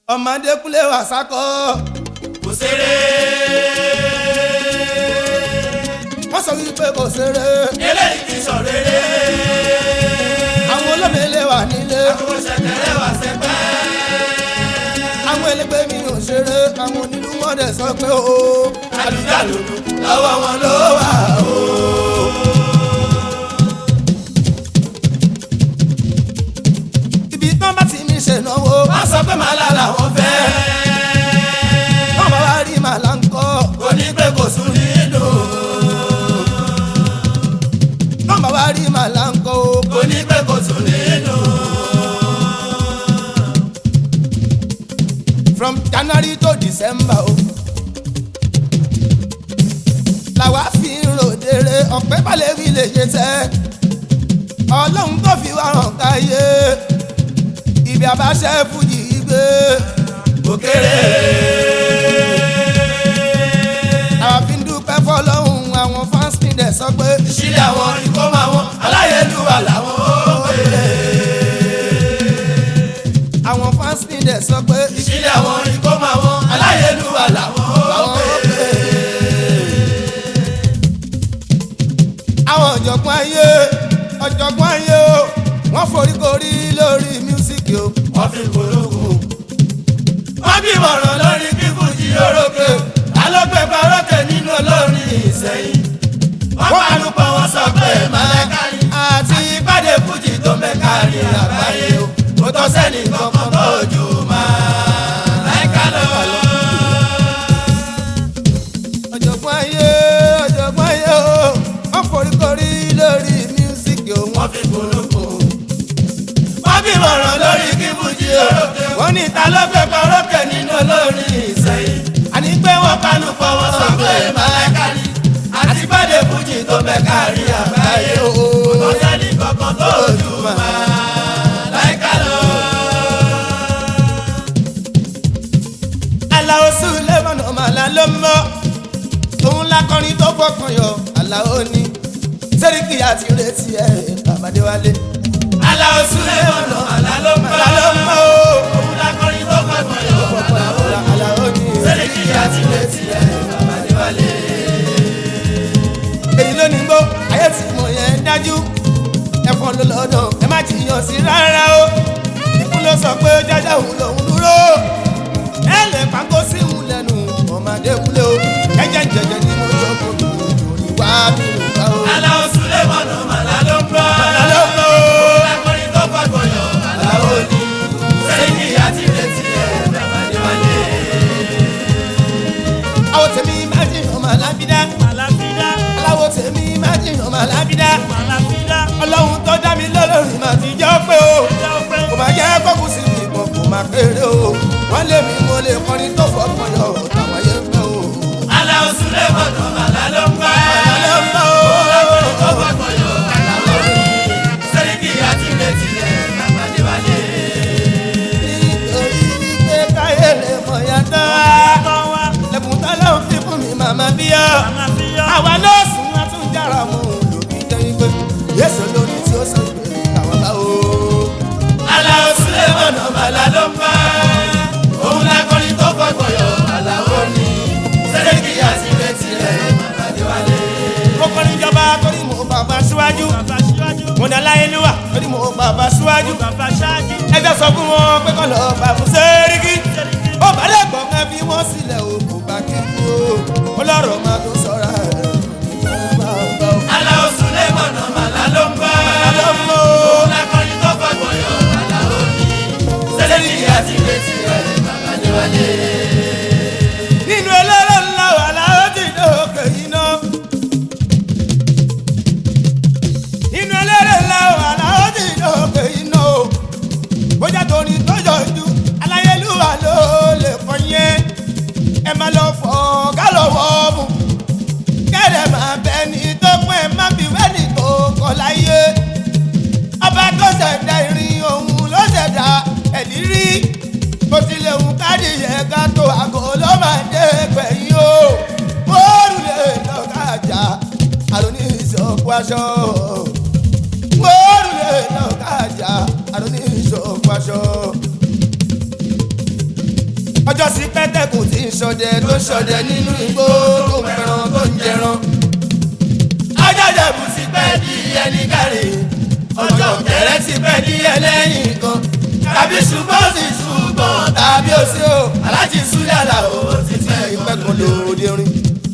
ọmọdé kúnlẹ̀ wà sákọ́. kò ṣeré. wọ́n sọ wípé kò ṣeré. eléyìí ti sọ rere. àwọn olómìnira wà nílé. àkókò ṣẹ̀kẹ̀rẹ̀ wà sẹ́pẹ́. àwọn ẹlẹgbẹ́ mi ò ṣeré. àwọn onílù wọn dẹ̀ sọ pé o. àlùjálù lọ́wọ́ wọn ló wà o. ibi tán bá ti mi ṣe náwó. wọ́n sọ pé màálà làwọn fẹ́. wọ́n bá wá rí màlá ń kọ́. kò ní pé kò sùn nínú. wọ́n bá wá rí màlá ń kọ́ o. kò ní pé kò sùn nínú. from january to december o. làwa fi ń ròdèrè ọ̀pẹ́ balẹ̀ fi lè ṣe tẹ́. ọlọ́run tó fi wá hàn káyé. ibi àbáṣẹ fújì gbé. kò kéré. àwa fi ń dúpẹ́ fọlọ́hún àwọn fans mi dẹ̀ sọ pé. ìṣílẹ̀ àwọn ìkómọ àwọn aláyélúwà làwọn ó pè. àwọn fans mi dẹ̀ sọ pé. ìṣílẹ̀ àwọn ìkómọ àwọn aláyélúwà làwọn ó àwọn pè. ó pè. àwọn ọ̀jọ̀gbọ́n ayé ọ̀jọ̀gbọ́n ayé o wọ́n foríkorí lórí mísíkì o. wọ́n fi polówó. wọ́n bí mọ̀ràn lórí kíkú jí orókè. alọ́gbẹ́ parókè nínú olórin ìsẹ̀yìn. wọ́n panu pọ̀ wọ́n sọ pé màlákàrí. àti ìpàdé fújì tó mẹ́kàrí àgbáyé o. kò tọ́ sẹ́ni kankan tó jù màláìka lọ. ọ̀jọ̀gbọ́n ayé ọ̀jọ̀gbọ́n ayé o wọ́n foríkorí lórí mísíkì o. wọ́n fi polówó. wọ́n bí mọ̀ràn lórí kíkú jí orókè. wọ́n ní ta ló gbé parókè nínú olórin ìsẹ̀yìn. àní pé wọ́n panu pọ̀ wọ́n sọ pé màláìka ni. àti pàdé fújì tó mẹ́kàrí àgbáyé o. kò sẹ́ni kankan tó jù màláìka lọ. aláwo sùlẹ̀mọ̀n ọ̀màlà ló mọ́ òun lakọrin tó fọkàn yọ aláwo ní sẹ́ríkì àti retí ẹ̀ babadéwálé. aláwo súlẹ̀ mọ̀nà àlá ló mọ́. àlá ló mọ́ o òun lakọrin tó fọkàn yọ. aláwo ní. sẹ́ríkì àti létí ẹ̀ babadéwálé. èyí ló ní gbó ayé tí mo yẹn dájú ẹ̀fọn ló lọ́dọ̀ ẹ má jiyàn sí rárá o ikú ló sọ pé jájá òun lòún dúró ẹ lè pàgọ́ sí òun lẹ́nu ọmọdé kúlé o ẹ̀jẹ̀ jẹ̀jẹ̀ ni mo jọ kó mi lórí wá mi ò bá o. aláwo súlẹ̀ mọ̀nà àlá ló mọ́. àlá ló mọ́ o. òun lakọrin tó fọkàn yọ. aláwo ní. sẹ́ríkì àti létí ẹ̀ babadéwálé. àwọn tèmi máa jìn ọmọ alábídá Màláfídá, aláwọ̀ tèmi máa jìn ọmọ alábídá màláfídá, ọlọ́run tó dá mi lọ́lọ́run máa ti jọ́ pé o jẹ́ ọpẹ́. kò máa jẹ́ kókù sí mi ìbọn kò máa péré o wọ́n lé mi mo lè kọrin tó fọkàn yọ táwọn ayé ń fẹ́ o. aláwo súlẹ̀ mọ̀nà àlá ló mọ́. àlọ́ ń bọ̀ òun lakọrin tó o. fọkàn yọ. aláwo ní. sẹ́ríkì àti létí ẹ̀ babadéwálé. nítorí wípé káyé lè mọ̀ yàtọ̀ Tọ́ wá, lẹ́kùn tọ́lá ń fi fún mi màmá bíyà màláfídá, àwa nọ́ọ̀sì wọn tún jára mọ́ olùbí jẹ́ wípé yéṣu lórí tí ó sọ pé àwọn bá o. aláwo sílẹ̀ mọ̀nà màlá ló ń bá òun lákọrin tó fọgbọ̀n yọ aláwo ní sẹ́dẹ̀kì àti ìrètí rẹ̀ babadéwálé. mo kọ́ níjọba torí mo bàbá síwájú bàbá síwájú, mo ní aláyélúwà torí mo bàbá síwájú bàbá ṣáájú, ẹjọ́ sọ fún wọn pé kọ́ lọ bá fún sẹ́ríkì sẹ́ríkì, ó bá lè gbọ́ ká fi wọ́n sílẹ̀ o kò bá kí n kú o ọlọ́rọ̀ máa tó sọ̀rọ̀ ẹ̀ aláwo sílẹ̀ mọ̀nà màlá ló ń bá lọ́mọ òun lákọrin tó fọgbọ̀n yọ aláwo ní sẹ́dẹ̀kì àti ìrètí rẹ̀ babadéwálé. nínú eléré ńlá wà láwọn ti dókè yìí ná. nínú eléré ńlá wà láwọn ti dókè yìí ná o. bójá torí tọ́jọ́ ju aláyélúwà ló lè kọ́ yẹn. ẹ máa lọ fọ gálọ̀wọ́ mu. kẹ́rẹ̀ máa bẹ ní tó pẹ́ má bí wẹ́nì tó kọ́ láyé. ọba tó ṣẹ̀dá irin òun ló ṣẹ̀dá ẹ̀lírí bó tilẹ̀ ń kárí yẹ ká tó àgọ́ ló máa dé gbẹ̀yìn o. Mọ́ọ̀rù lè lọ́ka àjà àrùn ní ìṣòkò aṣọ. Mọ́ọ̀rù lè lọ́ka àjà àrùn ní ìṣòkò aṣọ. ọjọ́ sí pẹ́tẹ́kùn tí ń ṣọdẹ tó ń ṣọdẹ nínú igbó tó ń pẹran tó ń jẹran. ajáde bù sí pẹ́ di ẹni kárí ọjọ́ kẹrẹ́ ti pẹ́ di ẹlẹ́yìn kan tàbí ṣùgbọ́n sí ṣùgbọ́n tàbí ó sí o alájí súlẹ̀ àlàó ti fẹ́ ìpẹ́kùn lòdì orin.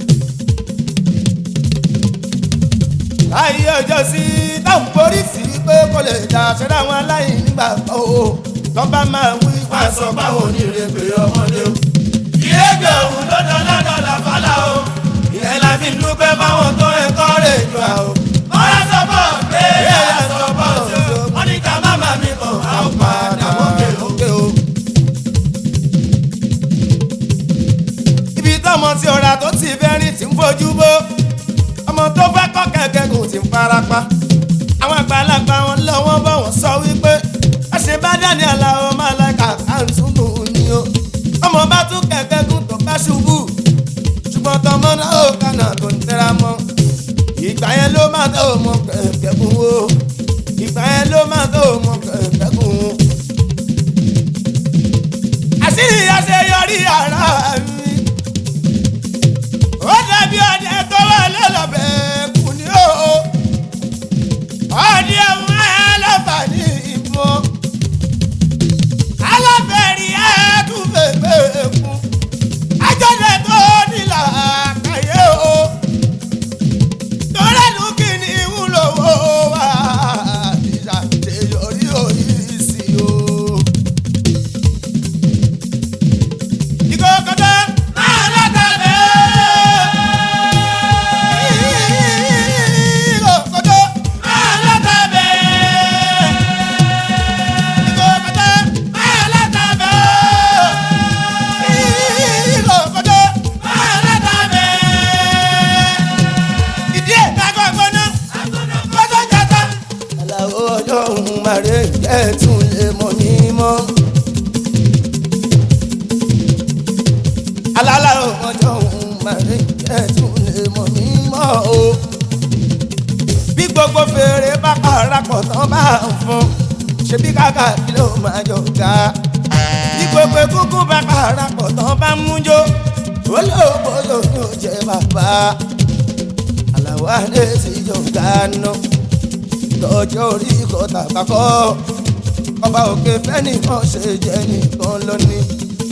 ayé ọjọ́ sí táwọn borí sí pé kò lè dá ṣẹ́dá àwọn aláìní nígbà kan o lọ́ba máa wí wá sọ báwo ní ìrèpè ọmọdé o. ìrèpè òun lọ́dọ̀ lọ́dọ̀ làfàlà o. ìyẹn la fi dúpẹ́ báwọn tó ẹ̀kọ́ rẹ̀ jù à o. ọ̀rẹ́ sọ bọ̀ pé ẹ̀yà sọ bọ̀ sí o. wọ́n ní ká má má mi kàn á ó padà wọ́n ké o. òkè o. ibi tọ́mọ tí ọ̀rá tó ti fẹ́ rìn tí ń fojú bó ọmọ tó fẹ́ kọ́ kẹ̀kẹ́ kò ti ń farapa àwọn àgbàlagbà wọn lọ́wọ́ bọ̀ wọ́n sọ wípé ẹ̀sìn bá dání aláwọ̀ máa láìka àǹtúbù ni o ọmọ bá tún kẹ̀kẹ́ gùn tó bá ṣubú ṣùgbọ́n tọmọ náà ó kànà tó ń tẹ́ra mọ́ ìgbà yẹn ló máa tó mọ kẹ̀kẹ́ gùn o ìgbà yẹn ló máa tó mọ kẹ̀kẹ́ gùn o àṣírí àṣeyọrí ara mi. ó dàbí ọdẹ tó wà lọ́lọ́bẹ̀ kù ní o. ọdẹ ọmọ ẹlọ́fà ní ìmọ̀. alábẹ̀rí ẹ̀ẹ́dúgbẹ̀gbẹ̀ kù. ajọ́dẹ tó nílà kàyé o. torẹ́nu kì ní ìwúlò wo wá. ìṣàṣeyọrí òyìí o. ìkókòtò máa látàbẹ̀. ìkókòtò máa látàbẹ̀. ìkókòtò máa látàbẹ̀. ìkókòtò máa látàbẹ̀. ìdí ẹ̀ kákọ́ gbóná gbóná jata. aláwọ̀ ọjọ́ òun máa rẹ̀ ẹ̀ tún lè mọ̀ ní mọ́. alálà ọjọ́ òun màrí ẹ̀tún lè mọ̀ mí mọ́ o. bí gbogbo fèrè bá parapọ̀ tán bá ń fún ṣebí kàkà kí ló máa jọ ga. bí gbogbo egungun bá parapọ̀ tán bá ń mújó olóògbòlò ni ó jẹ bàbá. àlàwọ̀ adé ti jọ gánà lọ́jọ́ orí kọ́tà kakọ́ ọba òkè fẹ́nìkan ṣe jẹ́ nìkan lónìí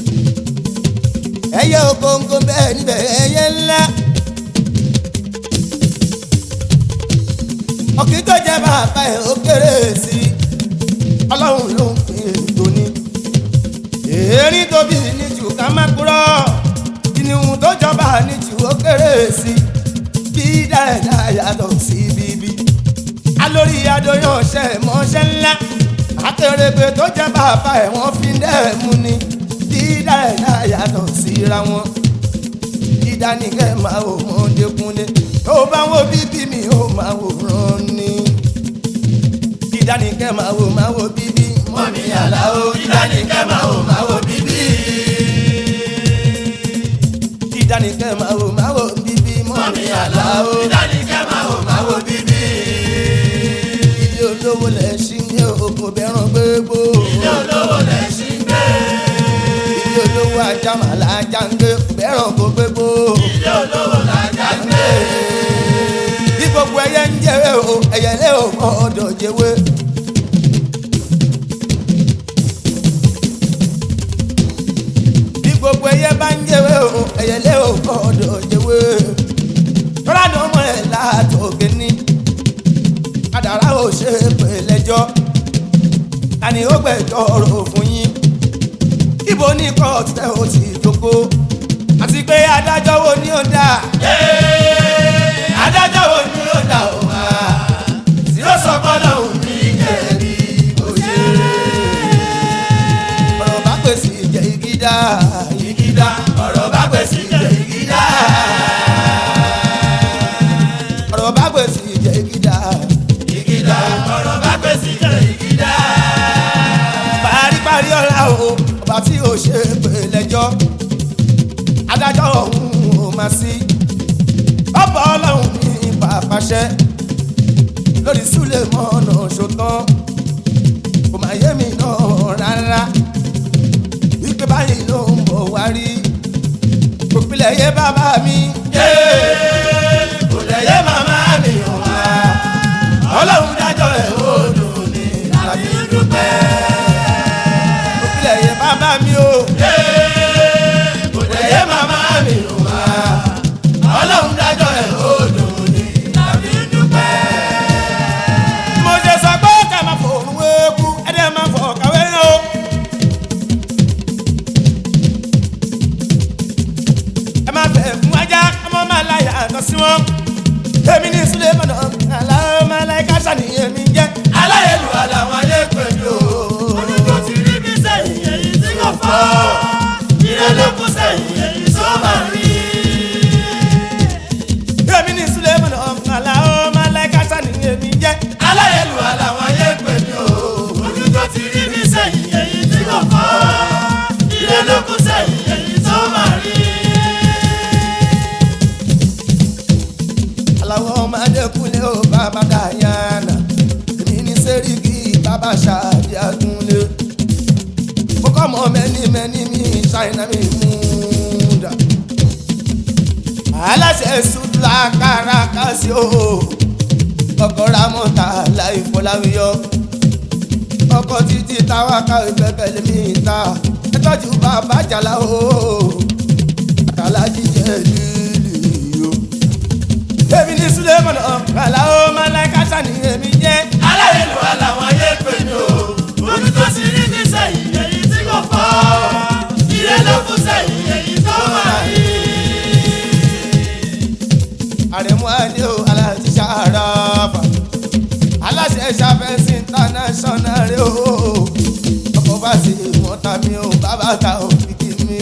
ẹyẹ ògóńgó bẹ́ẹ̀ níbẹ̀ ẹyẹ ńlá. ọ̀kì tó jẹ́ bàbá ẹ̀ ó kéré sí i ọlọ́run ló ń pín ètò ní. èrí tóbi ní jù ká má kúrọ́ ìníhun tó jọba ní jù ó kéré sí i bí dáadáa yàtọ̀ sí bíbí. alórí adóyàn ṣe mọ́ṣẹ́ ńlá akérègbè tó jẹ́ bàbá ẹ̀ wọ́n fi ń dẹ́ mú ni dídá ẹ̀dá yàtọ̀ síra wọn. dídá ní kẹ́ máa wò wọ́n dékunlé tó bá wo bíbí mi ó máa wò rán ni. dídá ní kẹ́ máa wò máa wò bíbí mọ́mí àlàó ìdánìkẹ́ máa wò máa wò bíbí. dídá ní kẹ́ máa wò máa wò bíbí mọ́mí àlàó ìdánìkẹ́ máa wò máa wò bíbí. ilé olówó lẹ̀ ṣí ní oko bẹ́ràn gbégbó. ilé olówó lẹ̀ ṣí gbé. ilé olówó ajá màlá ajá ń gbé bẹ́ràn kó gbégbó. ilé olówó làjà gbé. bí gbogbo ẹyẹ ń jẹwé o ẹyẹ lé o mọ ọdọ jẹwé. bí gbogbo ẹyẹ bá ń jẹwé o ẹyẹ lé o mọ ọdọ jẹwé. tọ́lá ní ọmọ ẹ̀ látòkè ní. kádàrá ò ṣe é pè lẹ́jọ́. tani ó gbẹ̀jọ́ ọ̀rọ̀ fún yín. ibo ní kóòtù tẹ́ ò ti jókòó. àti pé adájọ́ wo ni ó dáa adájọ́ wo ni ó dà ó wá tí ó sọ gbọ́dọ̀ òun ní jẹ̀bi òye. ọ̀rọ̀ bá pèsè ìjẹ́ igi dá ìgídá ọ̀rọ̀ bá pèsè ìjẹ́ ìgídá. ọ̀rọ̀ bá pèsè ìjẹ́ igi dá ìgídá ọ̀rọ̀ bá pèsè ìjẹ́ ìgídá. paríparí ọ̀la o ọba tí o ṣe pè lẹ́jọ́ adájọ́ ọ̀hún ò máa sí ọ̀pọ̀ ọlọ́run ní pàpàṣẹ lórí súlẹ̀ mọ́nà ṣòtán kò máa yé mi náà rárá wípé báyìí ló ń bọ̀ wá. òpìlẹ̀ yé bàbá mi. kò lẹ́yẹ màmá mi ò wá. ọlọ́run dájọ́ ẹ̀ ó dùn ní láti dúpẹ́. òpìlẹ̀ yé bàbá mi o. kò lẹ́yẹ màmá mi ò wá. ọlọ́run dájọ́ ẹ̀ ó dùn ní láti dúpẹ́. mo ṣe sọ pé ká máa fò òun eku ẹ̀dẹ̀ máa fọ̀ kàwé náà o. ẹ máa fẹ́ fún ajá ọmọ máa láyà àtọ̀ sí wọn. èmi ní sulé mọ̀nà aláwọ̀ máa láyé káṣá ni èmi ń jẹ́. aláyélúwà làwọn ayé pẹ̀lú o. oníjó ti rí bí sẹ́yìn èyí tí kò fọ́. ìrẹ́lẹ́kùn sẹ́yìn èyí tó máa rí. èmi ní sulé mọ̀nà aláwọ̀ máa láyé káṣá ni èmi ń jẹ́. aláyélúwà làwọn ayé pẹ̀lú o. oníjó ti rí bí sẹ́yìn èyí tí kò fọ́. ìrẹ́lẹ́kùn sẹ́yìn èyí tó máa rí. aláwọ̀ ọmọdé kúnlé o bàbá dayana èmi ní sẹ́ríkì bàbá ṣáàbí àgúnlé mo kọ́ mọ mẹ́ni mẹ́ni mi ṣáínà mi múdà aláṣẹ sùdúrà kárakási o ọkọ̀ ramọ́ta láì fọláwíyọ ọkọ̀ títí táwa káwé pẹ́pẹ́lẹ́ mi ta ẹ tọ́jú bàbá jàlá o àtàlájí jẹ́ lílì o èmi ní sulemọ̀nà kàlà ó máa láì káṣá ni èmi jẹ́. aláyélúwà làwọn ayé pẹ̀lú o. oníjó ti rí bí sẹ́yìn èyí tí kò fọ́. ìrẹ́lẹ́kùn sẹ́yìn èyí tó máa rí. àrẹ̀mú adé o aláàtí ṣàràfà aláṣẹ ṣàfẹ́sì international rẹ o ọkọ̀ bá sì mọ́ta mi o bàbá ta ò fi kí mi.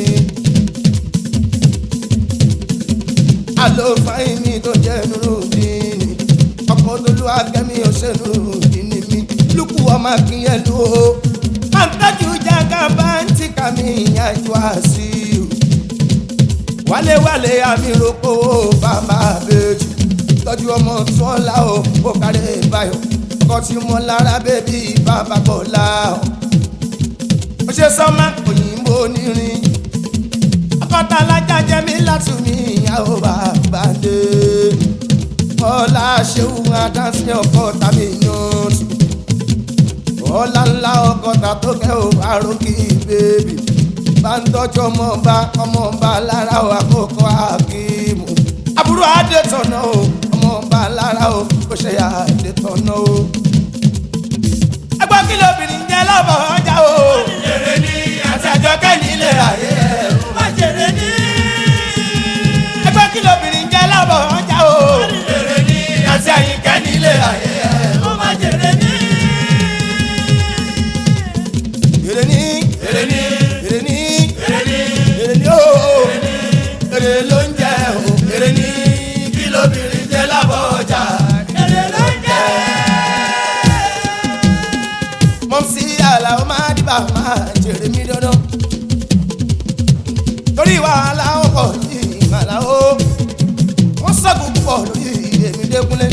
àlòfáìn mi tó jẹ́ nurudin ọkọ̀ tolú akẹ́mi òṣèlúdin ni mi lùkù ọmọ akínyẹ̀lú o àǹtájú jágá bá ń tìka mi ìyàjú àṣìí wálé-wálé àmìròpó bàbá àbèjì tọ́jú ọmọ sọ́lá o ó kárẹ̀ báyọ̀ ọkọ tí mo lára bébí bàbá bọ̀lá o. ó ṣe sọ́mà òyìnbó onírin akọ́ta alájà jẹ́ mi láti mi ìyàwó bàbá dé. ọlá ṣéwù adánsìn ọkọ̀ tàbí yànjú. ọlá ńlá ọkọ̀tà tó kẹ́ ò àròkì bèbí bá ń tọ́jú ọmọ ọba ọmọ ọba lára o àkókò àkíìmù. àbúrò adétọ̀nà o ọmọ ọba lára o kò ṣe àdétọ̀nà o. ẹgbọ́n kí lóbìnrin jẹ́ lọ́bọ̀ ọjà o. èrè ní àti àjọkẹ́ nílé ayé ẹ̀rù. má jèrè ní. ẹgbọ́n kí lóbìnrin jẹ́ lọ́bọ̀ ọjà o. èrè ní àti àyíkẹ́ nílé ayé ẹ̀rù. ó má jèrè ní. èrè ní èrè ní èrè ní èrè ní èrè ní o. èrè ló ń jẹ o. èrè ní kí lóbìnrin jẹ́ lábọ̀ ọjà. èrè ló ń jẹ́. mọ̀ sí àlàó máa dìbà máa jèrè mí dandan. torí wàhálà ó pọ̀ ní ìmàlà ó wọ́n sọ́gun púpọ̀ lórí èmi dẹ́kunlé.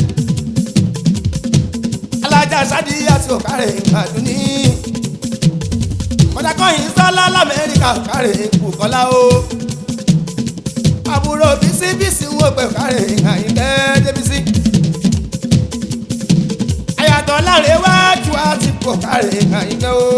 alájà sádì àti òkàrẹ̀ àdúní. mọ̀dàkọ́yìn sọ́lá lamẹ́ríkà òkàrẹ̀ bùkọ́lá ó. àbúrò bísíbísí ń wò pé òkàrẹ̀ àyíkẹ́ débísí àyàtọ̀ láre wájú àti kòkàrè àyíkẹ́ o.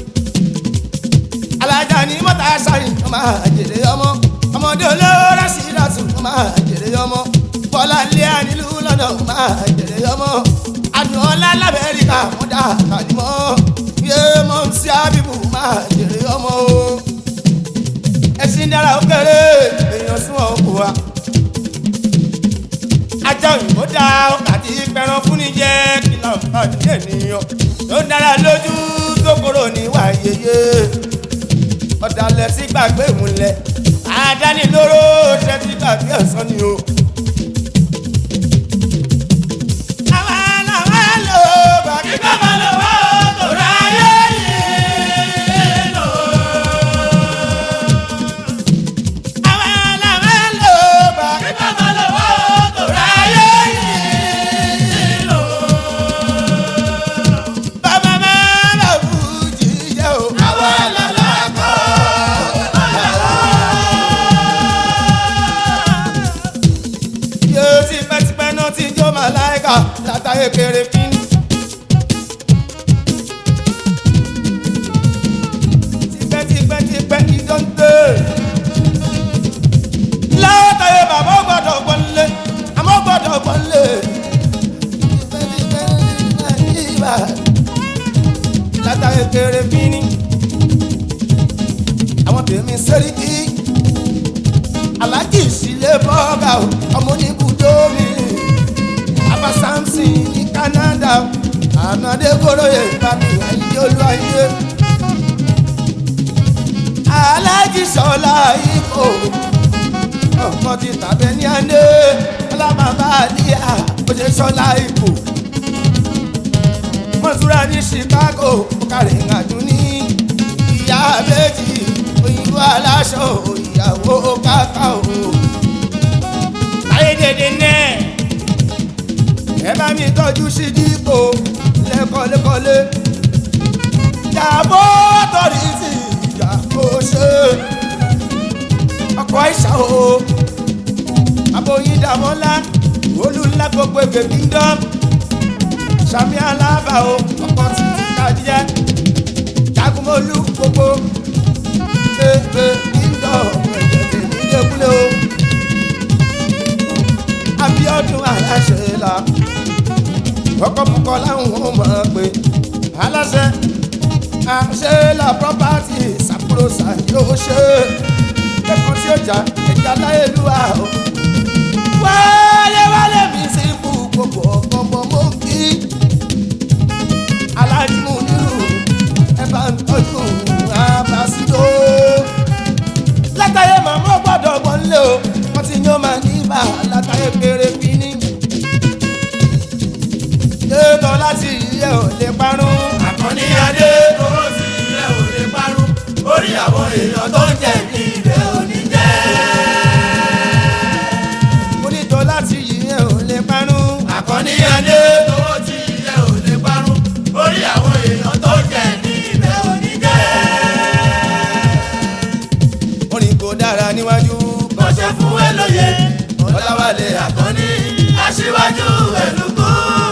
alájà ní mọ́tà sáré ọmọ àjèrè ọmọ ọmọdé olóra sí ìdásùn ọmọ àjèrè ọmọ bọ́lá ilé ànílù lọ́nà ọmọ àjèrè ọmọ àdùnọ́lá lamẹ́ríkà mọ́dà kàdímọ́ yé mọ́ sí ábíbù ọmọ àjèrè ọmọ o. ẹ̀sìn dára ó kéré èèyàn sún ọkọ̀ wa ajá òyìnbó dá àti pẹran fún ní jẹ kí láǹfààní ènìyàn tó dára lójú tó kúrò níwà yeye ọ̀dàlẹ̀ sí gbàgbé ìmúlẹ̀ àdánilóró ṣe ti gbàgbé ẹ̀sán ni o. àwa làwa lò bá kí Ìgbà máa lọ wá tòrá ayé yìí lò. àwa làwa lò bá kí. Ìgbà máa lọ wá tòrá ayé yìí lò. bàbá máa lọ fújì jẹ́ o. Àwa làlá kọ́. bọ́gà látàyè kéré fín. tipẹ́tipẹ́tipẹ́ ìdọ́ntẹ́. látàyè bàbá ó gbọ́dọ̀ gbọ́nlé àmọ́ ó gbọ́dọ̀ gbọ́nlé. tipẹ́tipẹ́ ìbá látàyè kéré fín. àwọn tèmi sẹ́ríkì alájì sílé bọ́gà o ọmọ oníbùdó mi abba samson ní canada ànádé kóróyè bàbí ayé olú ayé alájì sọlá ikọ̀ ọkọ ti tàbẹ ní àná ọlábàbà àdíyà ó ṣe sọlá ikọ̀ mọ́túrà ní chicago kárẹ̀ ìrìnàjò ní ìyá méjì òyìnbó aláṣọ ìyàwó káká o. ayédèdè nẹ́ ẹ bá mi tọ́jú sí dípò lẹ́kọ̀ọ́lẹ́kọ̀ọ́lé ìyàbọ̀ tọ́rí sí ìyàbọ̀ ṣe ọkọ̀ àìsàn o aboyin dàmọ́lá olùlá gbogbo ègbè kingdom sami alaba o ọkọ̀ títí kàdíyà jagunmọ́lú gbogbo ègbè kingdom ẹ̀jẹ̀ tèmi dẹ́kulé o abiodun aláṣẹ la ọkọ̀ púpọ̀ láwọn ọmọ pé aláṣẹ àṣẹ la property sàkúrò sàyó ṣe ẹ̀kọ́ tí ó jà ẹ̀já láyélúwà o wálé wálé mi sí fún gbogbo ọ̀gbọ̀n mọ́ kí alájùmọ̀ nírú ẹ bá ń tọ́jú abasido látàyè màmá gbọ́dọ̀ gbọ́nlé o wọ́n ti yán máa ní bá látàyè péré fínní ètò láti yẹ ò lè parun àkànní adé owó sí ilé ò lè parun orí àwọn èèyàn tó ń jẹ ní ibẹ̀ ò ní jẹ́. onítọ̀ láti yẹ ò lè parun àkànní adé owó sí ilé ò lè parun orí àwọn èèyàn tó ń jẹ ní ibẹ̀ ò ní jẹ́. orin kò dára níwájú kọ́ṣẹ́ fún ẹ lóye ọ̀làwálé àkànní aṣíwájú ẹ̀lúkú.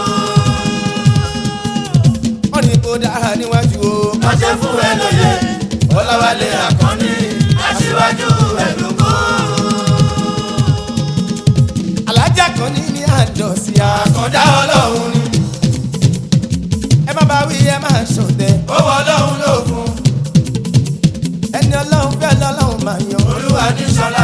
orin kò dára níwájú o kọ́ṣẹ́ fún ẹ lóye ọ̀làwálé àkànní aṣíwájú ẹ̀lúkú. alájà kan ní ní àdọ̀sí àkàndá ọlọ́run ni ẹ má bá wí ẹ má ṣọ̀tẹ̀ owó ọlọ́run ló fún ẹni ọlọ́run fẹ́ lọ́lọ́run máa yan olúwa ní sọlá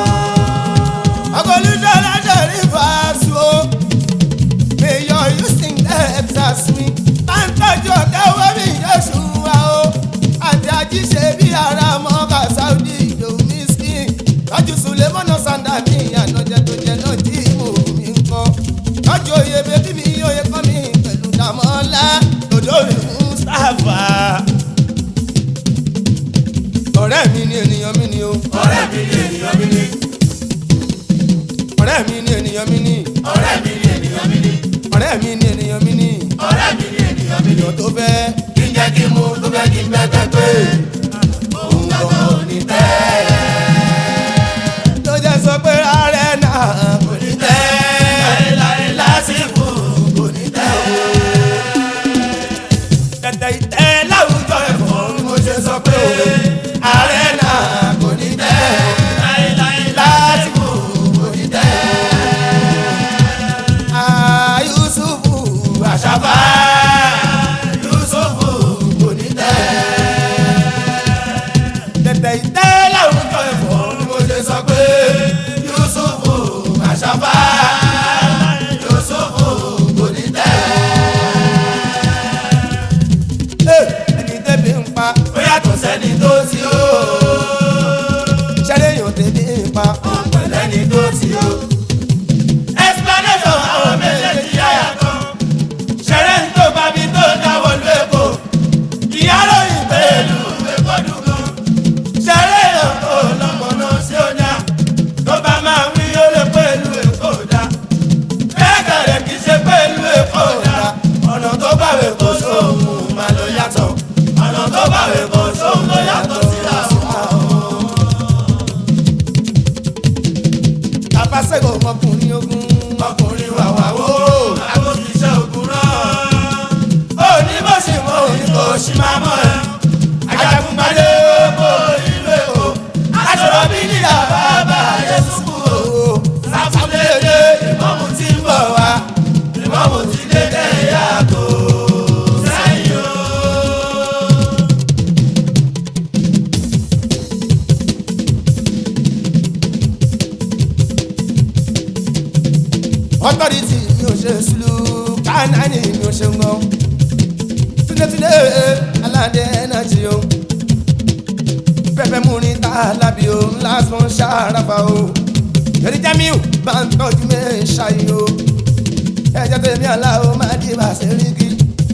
ọgọlùjọ lájẹrí fàásù o mayor houston texas mi táńtọ́jú ọ̀gá owó mi yóò wa o àti àjíṣe bí ara mọ́gà saudi domiski lọ́jú sulemọ́nà sanda mi ànájẹ tó jẹ náà tí mo mi ń kọ́ lọ́jú oyè bébí mi oyè kọ́ mi pẹ̀lú dàmọ́lá lọ́dọ̀ mi mustapha ọ̀rẹ́ mi ni ènìyàn mi ni o ọ̀rẹ́ mi ni ènìyàn mi ni ọ̀rẹ́ mi ni ènìyàn mi ni ọ̀rẹ́ mi ni ènìyàn mi ni ọ̀rẹ́ mi ni ènìyàn mi ni ọ̀rẹ́ mi ni ènìyàn mi ni ènìyàn tó fẹ́ kí n jẹ́ kí n mú tó fẹ́ kí n bẹ́ẹ̀ pé òun gbọ́dọ̀ ò ní tẹ́ ló jẹ́ sọ pé ààrẹ náà kò ní tẹ́ láéláé lásìkò kò ní tẹ́ tẹ̀tẹ̀ ìtẹ́ láwùjọ ẹ̀fọ́ bí mo ṣe sọ pé ààrẹ náà kò ní tẹ́ láéláé lásìkò kò ní tẹ́ Yusufu àṣàfà Yusufu kò ní tẹ́. tẹ̀tẹ̀ ìtẹ́ láwùjọ ẹ̀fọ́ bí mo ṣe sọ pé Yusufu àṣàfà Yusufu kò ní tẹ́. ẹni tẹ́bi ń pa ó yàtọ̀ sẹ́ni tó ti ó ṣẹ́lẹ̀ yóò tẹ́bi ń pa pẹ̀lẹ́ni tó ti ó. explanation àwọn méjèèjì yáyà kan ṣẹ̀rẹ̀ ń tó bábí tó dáwọ́ lu èkó ìyá lóyìn pẹ̀lú èkó dùgún ṣẹ̀rẹ̀ yàn tó lọ́mọ̀nà sí ọjà tó bá máa wí ó lè pẹ̀lú èkó authority mi ò ṣe sùlù kánání mi ò ṣe ń gan túnlétúnlé aládé ẹnájì o pẹpẹ múrin tá a lábì o lásán ṣàràfà o yẹrí jamiu bá ń tọ́jú mi ṣayé o ẹ̀jẹ̀ tèmi aláwo máa di bàṣẹ rígi.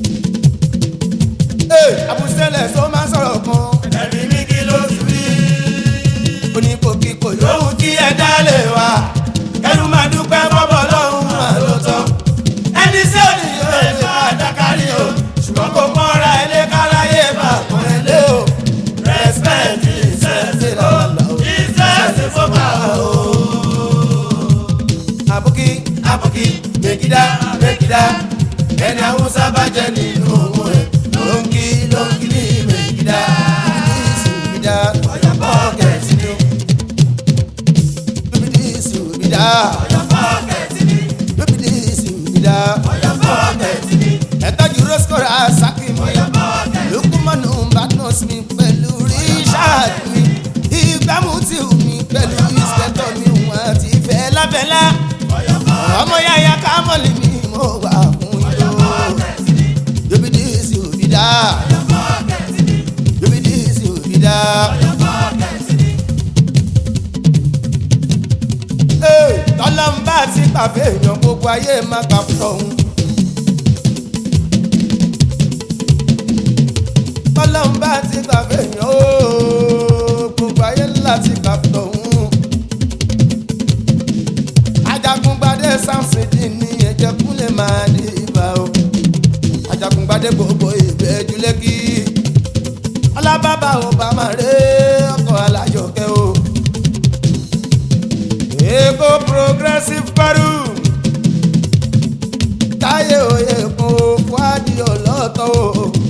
àbùsẹ̀lẹ̀ tó máa sọ̀rọ̀ kan ẹ̀mí mi kí ló ti rí. oníkókíkó yóò lóhun tí ẹ dá lè wá kẹnu máa dúpẹ́ bọ́bọ̀ lọ́hùn máa ló tán. ẹni sí òní yóò lè máa dákárí o ṣùgbọ́n kò mọ́ra ilé káráyé máa pọ́n ẹ lé o. respect ìṣẹ́sí lọ́lọ́ ìṣẹ́sí fọ́pá o. àbúkí àbùkí mèkìdá mèkìdá ẹni àwùsá bá jẹ nínú òun ẹ ló ń kí ló ń kí ní mèkìdá. ìsìnbídà ọ̀yọ́ pọ́ọ̀kẹ́tì ni lóbìdí ìsìnbídà ọ̀yọ́ pọ́ọ̀kẹ́tì ni lóbìdí ìsìnbídà ọ̀yọ́ pọ́ọ̀kẹ́tì ni ẹ̀tọ́jú roscoe asakim ọ̀yọ́ pọ́ọ̀kẹ́tì ni. lukumanu badmus mi pẹ̀lú richard mi ìgbàmùtì mi pẹ̀lú inspector mi wọn àti fẹ́láfẹ́lá ọmọ yàyà kámọ́lì mi mo wà fún yó lóbìdí ìsìnbídà lóbìdí ìsìnbídà. tọ́lọ́mbà ti pàfẹ́ èèyàn gbogbo ayé má gbà fún ọ̀hún. tọ́lọ́mbà ti pàfẹ́ èèyàn ooo gbogbo ayé ńlá ti gbà fún ọ̀hún. ajagungbadé samson dín ní ẹ̀jẹ̀ kúnlẹ̀ máa ní ibà o. ajagungbadé gbogbo ìbẹ́jú lẹ́kì. ọlábàbà ò bá máa rẹ́ ọkọ̀ alájọkẹ́ o. Ego progressive paru. Táyé òye kun wádìí ọlọ́tọ̀ o.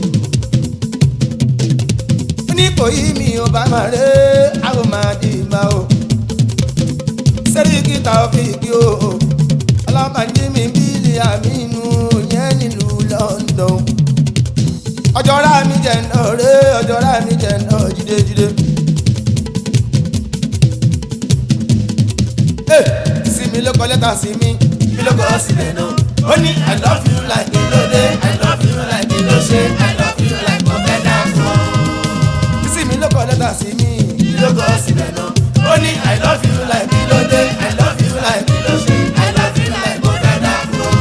Ní kò yí mi ò bá máa ré àwọn máa di ìgbà o. Sẹ́ríkì Taofíìkì o. Ọlọ́màjí mi bílí àmínú yẹn nílùú London. Ọjọ́ra mi jẹ̀ náà ré ọjọ́ra mi jẹ̀ náà jídéjídé. sí mi ló kọ lẹ́tà sí mi kí ló kọ́ sílẹ̀ náà. ó ní i love you like kí ló dé i love you like kí ló ṣe i love you like mo fẹ́ dá fún ọ. sí mi ló kọ lẹ́tà sí mi kí ló kọ́ sílẹ̀ náà. ó ní i love you like kí ló dé i love you like kí ló ṣe i love you like mo fẹ́ dá fún ọ.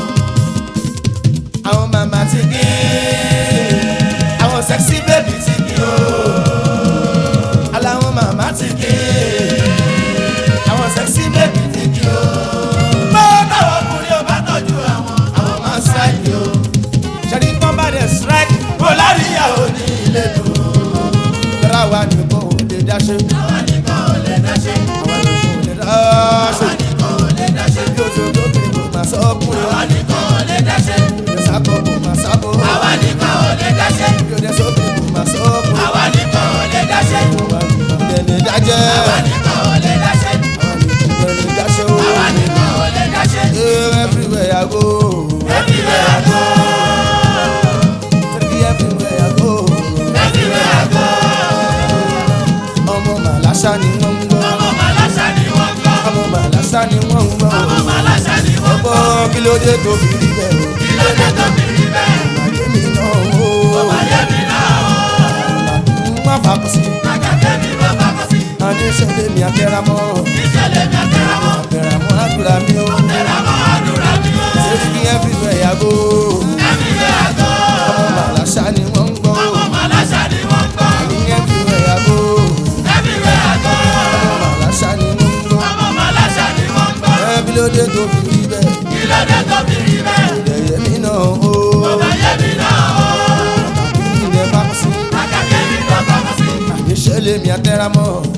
àwọn màmá ti kí àwọn sexy baby ti kí o. aláwọn màmá ti kí àwọn sexy baby ti kí o. bó táwọn ọkùnrin ò bá tọ́jú àwọn àwọn máa ń strike o. ṣẹ́ni pọ́n bá dẹ̀ strike kó láríyá ò ní ilé dùn. tẹ́lá wa nìkan ò lè dáṣe àwọn nìkan ò lè dá ṣe. àwọn nìkan ò lè dáṣe àwọn nìkan ò lè dá ṣe. bí o ṣe tó kiri kò máa sọ ọkùnrin àwa nìkan ò lè dá ṣe. bí o sábọ̀ kò máa sábọ̀ àwa nìkan ò lè dá ṣe. bí o dẹ̀ sọ kiri kò máa sọ ọkùnrin àwa nìkan ò lè dá ṣe. àwa nìkan ò lè dájẹ́ àwa nìkan ò lè dá ṣe. àwa nìkan ò lè dáṣe o àwa nìkan ò lè dá ṣe. Eh, everywhere I go everywhere I go Take everywhere I go everywhere I go. ọmọ màláṣá ni wọ́n ń gbọ́ ọmọ màláṣà ni wọ́n gbọ́. ọmọ màláṣá ni wọ́n ń gbọ́ ọmọ màláṣà ni wọ́n gbọ́. ọgbọ́n kí ló dé tó fi rí bẹ́ẹ̀ o kí ló dé tó fi rí bẹ́ẹ̀. àyè mi náà o ayé mi náà o. má fàkó sí àgàtẹ́ mi ló bá kọ́ sí. àní ìṣẹ̀lẹ̀ mi àtẹ̀ramọ́ ìṣẹ̀lẹ̀ mi àtẹ̀rámọ́. àtẹ̀ramọ́ àdúrà mi o àtẹ̀rámọ́ àdúrà mi o. Take everywhere I go everywhere I go. ọmọ màláṣá ni wọ́n ń gbọ́ ọmọ màláṣà ni wọ́n gbọ́. àní everywhere I go everywhere I go. ọmọ màláṣá ni wọ́n ń gbọ́ ọmọ màláṣà ni wọ́n gbọ́. ẹ kí ló dé tó fi rí bẹ́ẹ̀ kí ló dé tó fi rí bẹ́ẹ̀. ìdẹ̀yẹ mi náà o ayé mi náà o. kí ilẹ̀ bá kọ́ sí àgàtẹ́ mi ló bá kọ́ sí. àní ìṣẹ̀lẹ̀ mi àtẹ̀ramọ́